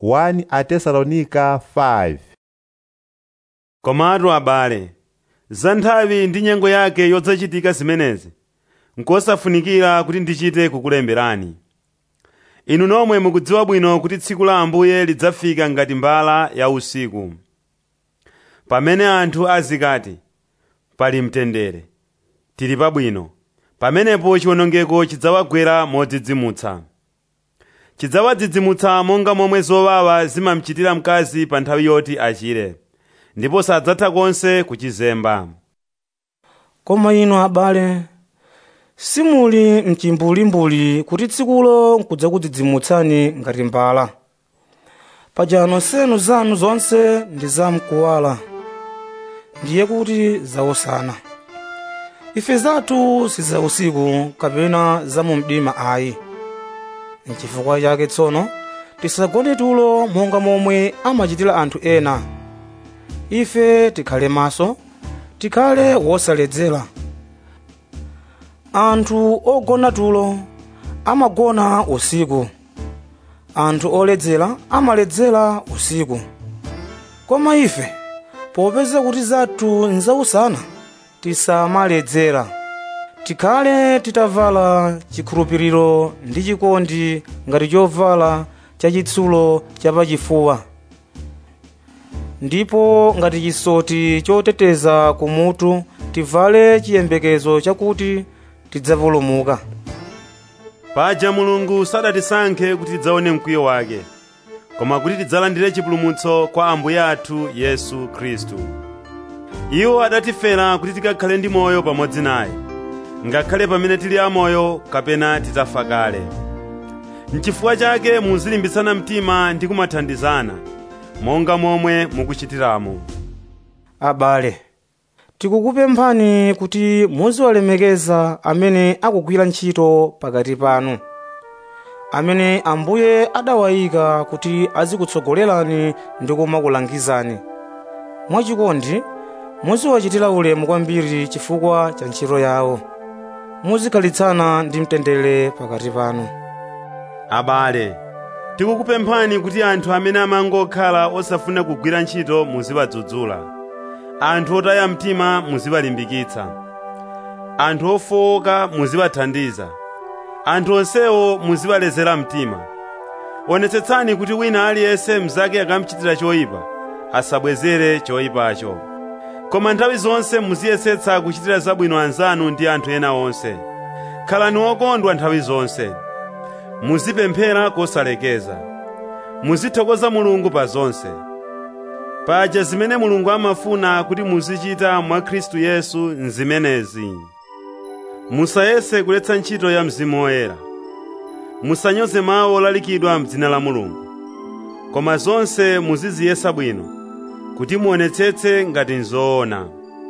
1 atesalonika 5 komatu abale za nthawi ndi nyengo yake yodzachitika zimenezi nkosafunikira kuti ndichite kukulemberani inu nomwe mukudziwa bwino kuti tsiku la ambuye lidzafika ngati mbala ya usiku pamene anthu azikati pali mtendere tili pabwino pamenepo chiwonongeko chidzawagwera modzidzimutsa chidzawadzidzimutsa monga momwe zowawa zimamchitira mkazi pa nthawi yoti achire ndipo sadzatha konse kuchizemba koma inu abale simuli mchimbulimbuli kuti tsikulo nkudzakudzidzimutsani ngati mbala paja nonsenu zanu zonse ndi zamkuwala ndiye kuti zausana ife zathu si za usiku kapena za mu mdima ayi nchifukwa chake tsono tisagone tulo monga momwe amachitira anthu ena ife tikhale maso tikhale wosaledzera anthu ogona tulo amagona usiku anthu oledzera amaledzera usiku koma ife popeza kuti zathu nzausana tisamaledzera tikhale titavala chikhulupiriro ndi chikondi ngati chovala chachitsulo chapachifuwa ndipo ngati chisoti choteteza kumutu tivale chiyembekezo chakuti tidzapulumuka paja mulungu sadatisankhe kuti tidzaone mkwiyo wake koma kuti tidzalandire chipulumutso kwa ambuye athu yesu khristu iwo adatifera kuti tikakhale ndi moyo pamodzi naye ngakhale pamene tili amoyo kapena titafa kale n'chifukwa chake muzilimbitsana mtima ndi kumathandizana monga momwe mukuchitiramo abale tikukupemphani kuti muziwalemekeza amene akugwira ntchito pakati panu amene ambuye adawayika kuti azikutsogolerani ndi kumakulangizani mwachikondi muziwachitira ulemu kwambiri chifukwa cha ntchito yawo muzikhalitsana ndi mtendere pakati panu abale tikukupemphani kuti anthu amene amangokhala osafuna kugwira ntchito muziwadzudzula anthu otaya mtima muziwalimbikitsa anthu ofowoka muziwathandiza anthu onsewo muziwalezera mtima onetsetsani kuti wina aliyense mnzake akamchitira choyipa asabwezere choyipacho koma nthawi zonse muziyesetsa kuchitira zabwino anzanu ndi anthu ena onse khalani okondwa nthawi zonse muzipemphera kosalekeza muzithokoza mulungu pa zonse paja zimene mulungu amafuna kuti muzichita mwa khristu yesu nzimenezi musayese kuletsa ntchito ya mzimu woyera musanyoze mawu olalikidwa m'dzina la mulungu koma zonse muziziyesa bwino kuti muonetsetse ngati nzoona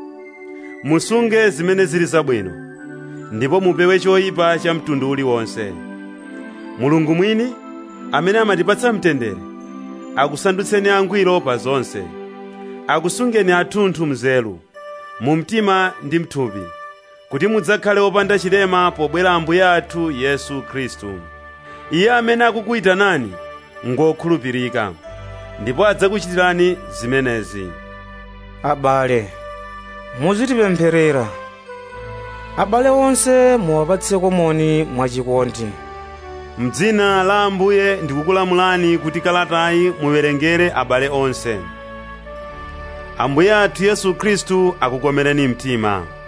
musunge zimene zili zabwino ndipo mupewe choyipa cha mtundu uliwonse mulungu mwini amene amatipatsa mtendere akusandutseni angwiro pa zonse akusungeni athunthu mzelu mu mtima ndi mthupi kuti mudzakhale opanda chilema pobwera ambuye athu yesu khristu iye amene akukuyitanani ngokhulupirika ndipo adzakuchitirani zimenezi abale muzitipempherera abale onse muwapatse komoni mwachikondi m'dzina la ambuye ndikukulamulani kuti kalatayi muwerengere abale onse ambuye athu yesu khristu akukomereni mtima